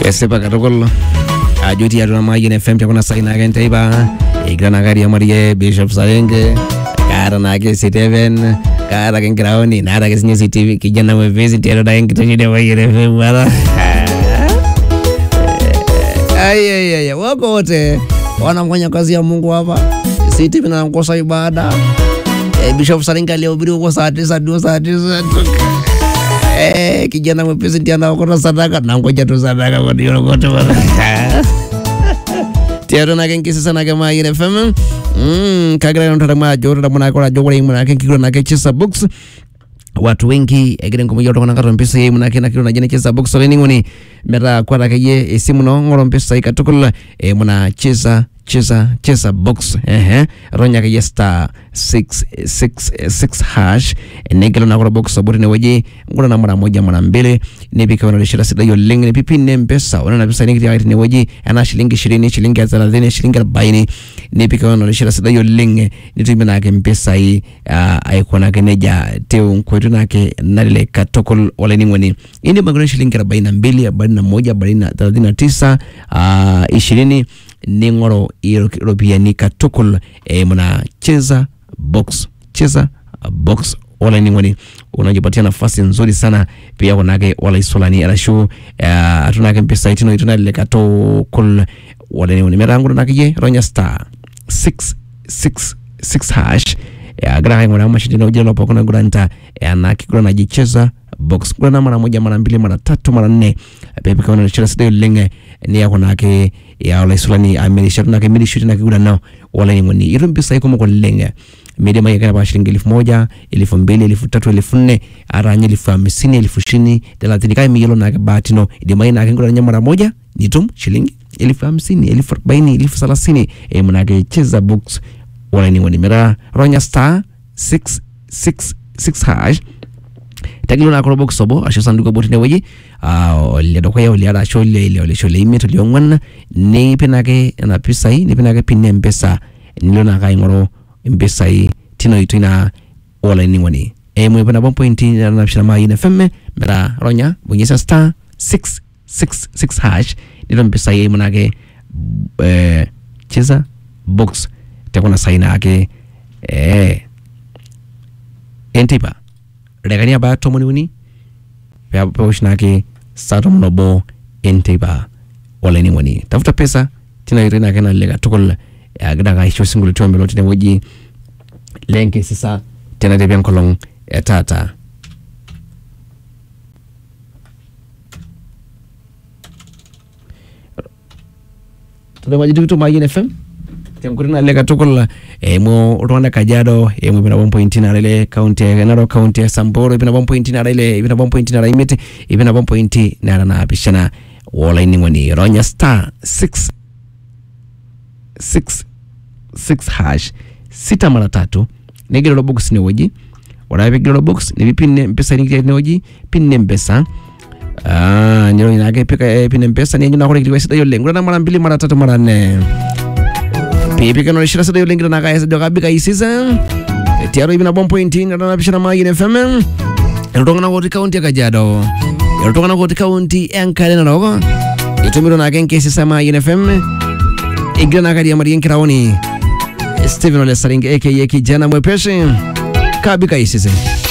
kesipa katukul ajo tiatua Mayian FM tekuna sai naake enteipa egira naake ariamarie Bishop Sarenge kaata naake Steven kaata ake nkiraoni naata ake sinye CTV kijana mwepesi tiatua naake nkitesheni ya Mayian FM bwana Ai, ai, ai, wako wote wanafanya kazi ya Mungu hapa. CTV na nakosa ibada. Eh, Bishop Saringa alihubiri huko saa tisa ndio saa tisa Eh, kijana mwepesi ndiye anaokota sadaka na ngoja tu sadaka kwa ndio kote bwana. Tiato nake nkisisa nake Mayian FM. Mm, kagira ntara majo ntara mwana kola jogora imu nake kigura nake chisa books watu wengi egire nkomoyia oltung'anak atua mpisai munake nakiro naji nacheza box olainining'oni metaa kwata akeyie esimu ino ng'oru mpisai katukul eh, muna cheza cheza cheza box ehe ronya akeyie star 666 hash nigelo nakoro box obo tinewueji ng'ura na mara moja mara mbili nipika unalishira sidai oleng nipipine mpesa ore nena pisai nikitiaka tinewueji ena shilingi ishirini shilingi thelathini shilingi arobaini nipika unalishira sidai oleng nitumie nake mpisai uh, aikunaki nejia teu nkoitoi nake nalelek katukul olainining'oni indim aikuna shilingi arobaini na mbili arobaini na moja arobaini na thelathini na tisa uh, ishirini ning'oru iropiyiani katukul eimu na cheza box cheza box olainining'oni unajipatia nafasi nzuri sana pia kunake olaisulani arashu uh, atunake mpisai tino itunalelek katukul olainining'oni metaa ng'oru nakeyie ronya star 666 hash agira aing'uraa mashindano ujira lopookin oiguranita ena kiguran naji cheza box gurana mara moja mara mbili mara tatu mara nne peepika unarishira sidai oleng niaku naake ya olaisulani amirishatu nake mirishuti na kigurano olainining'oni itum mpisai kumok oleng midimayu ake apa shilingi elfu moja elfu mbili elfu tatu elfu nne ata nye elfu hamsini elfu ishirini thelathini kake miyiolo naake bahati ino idimayu naake nguranya mara moja nitum shilingi elfu hamsini elfu arobaini elfu thelathini eimu nake cheza box olainining'oni metaa ronya star 666 hash tegelu naa kulo box obo ashu sanduku obo tinewueji uh, ole dukuya oliare ashu ole ile olesho ole imiet oliong'uan nipik ake nena pisai nipik ake pin mpesa nilo naake aing'oru impisai tina oitoi naa olainining'oni eimu ip nabo mpointi nanapishana Mayian FM metaa ronya bonyeza star 666 hash nitum mpisai eimu naake eh, cheza box tekuna sai naake eh, enteipa dakikani abaya tomon uni pewosh naake saa tomon obo enteipa olainining'oni tafuta pesa tina oitoi naake nalelek katukul agira ake aisho sinkoliotin omelok tinewueji lenkisisa tenatepi enkolong etaata tadamaji tikitum Mayian FM tenkuti nalelek katukul eimu iltung'anak Kajiado eimu ip nabo mpointi nara ile kaunti e Narok kaunti e Samburu ip nabo mpointi nara ile ip nabo mpointi nara imiet ip nabo mpointi nara naapishana olainining'oni ronya star 6 6 6 hash sita mara tatu nigero ilo box inewueji ore ake piigero ilo box nipipin mpisai nikitii tinewueji pin mpesa Ah, niro nake pika eh, pin mpesa nianyu nakore kilikuwa sidai oleng ore na mara mbili mara tatu mara nne piipika norishira sidai oleng gira naka esajo kabika isisa tiaro ipi nabo mpointi natanapishana Mayian FM iltung'anak otii kaunti e Kajiado iltung'anak otii kaunti enkare narok itumito naake nkesisa Mayian FM igira nake ariamarie nkiraoni Stephen Ole Saringe aka kijana mwepesi kabika isise